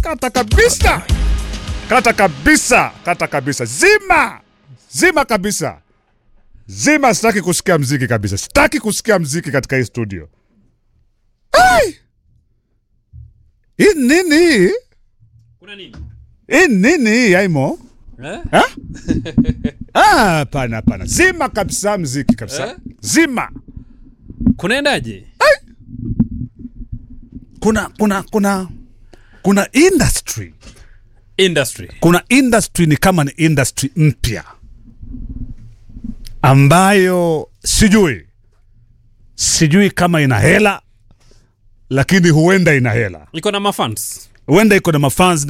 kata kabisa, kata kabisa, kata kabisa, zima zima kabisa, zima. Sitaki kusikia mziki kabisa, sitaki kusikia mziki katika hii studio. Ai! Hii nini hii? Kuna nini? Hii nini hii Aimo? Eh? Ha? Ah, hapana hapana, zima kabisa mziki kabisa, Eh? zima. Kunaendaje? Kuna kuna kuna kuna industry Industry. kuna industry ni kama ni industry mpya ambayo sijui sijui kama ina hela lakini huenda ina hela Iko na mafans. huenda iko na mafans